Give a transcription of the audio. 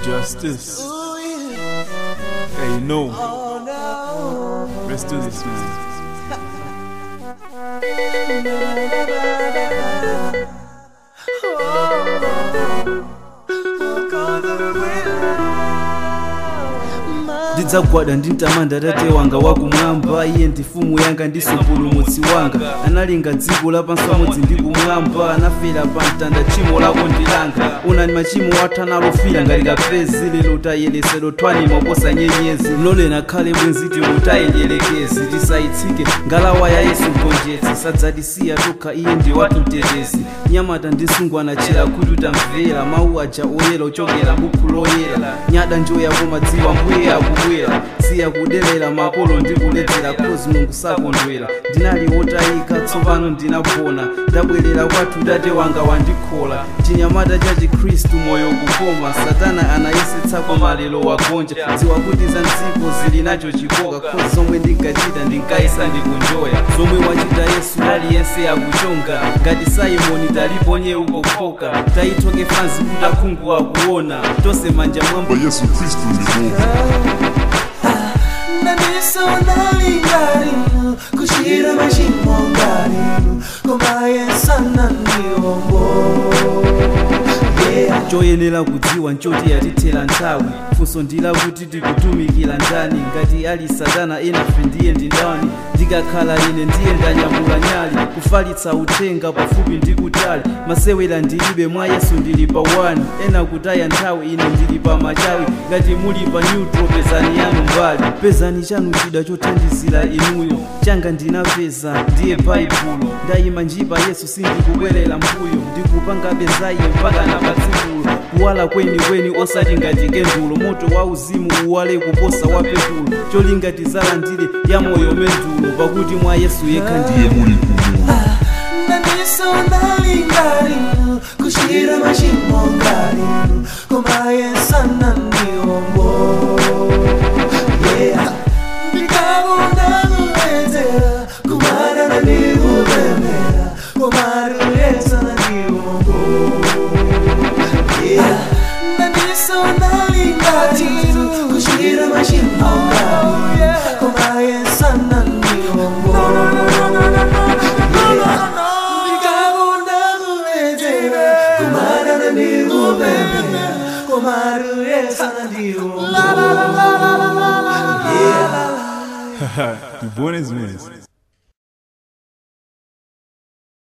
Justice. Ooh, yeah. Hey, no. Oh, no. Let's do this, man. ndidzagwada ndintamanda tate wanga wakumwamba iye ndi mfumu yanga ndi mpulumutsi wanga analenga dziko lapansi pamodzi ndi kumwamba anafera pa mtanda tchimo lako ndilanga unani machimo athu analofira ngati kapezi lero tayeresero twani moposa nyenyezi lolena khale bwenziti mutayendyerekezi tisayitsike ngalawa ya yesu mgonjetsi sadzatisiya tokha iye ndi wathu mtetezi nyamata ndi sungwana chera kuti utamvera mawu aja oyera ochokera bukhu loyera nyada njoya komadziwa mbuye akubwera siya kudelera makolo ndi kuledzera khozi mulungu sakondwera ndinali wotayika tsopano ndinapona ndabwerera kwathu tate wanga wandikhola chinyamata cha chikhristu moyo kukoma satana anayesetsako malero wagonja dziwa kuti za mdziko zili nacho chikoka khozi zomwe ndinkachita ndinkayesa ndikunjoya zomwe wachita yesu aliyense akuchonga ngati saimoni taliponye ukokhoka tayithoke fanzi kuti akhungu akuona tose manja mwambo But Yesu Kristu ni Mungu. nanisonalingalinu kushira mashimo ngalinu komaye sana ndiombo yeah. choyenera kudziwa nchoti yatithera nthawi funso ndila kuti tikutumikira ndani ngati ali satana enafe ndiye ndi ndani ndikakhala ine ndiye ndanyamula nyali kufalitsa uthenga pafupi ndi kutali masewera ndilibe mwa yesu ndili pa 1 ena kutaya nthawi ine ndili pa machawi ngati muli pa neutro pezani yanu mbali pezani chanu chida chothandizira inuyo changa ndinapeza ndiye baibulo ndayima njipa yesu sindikubwerera mbuyo ndikupangabe zaye mpaka na patsikulo kuwala kweni kweni osati ngati kendulo moto wa uzimu uwale kuposa wa petulo cholinga tizalandire ya moyo mendulo pakuti mwa yesu yekha ndiye muli nanisonalingalinu kushira mashimo ngalinu komaye sana ndiombo yeah. ndikabona kuwedzera kumarana ndikupemera komaruyesana ndiombo yeah. nanisonalingalinu kushira mashimo ngalinu komaye sana ndiombo ndikabona kuwedzera kumarana ndikupemera komaruyesana ndiombo yeah. Du bonnes mesmo.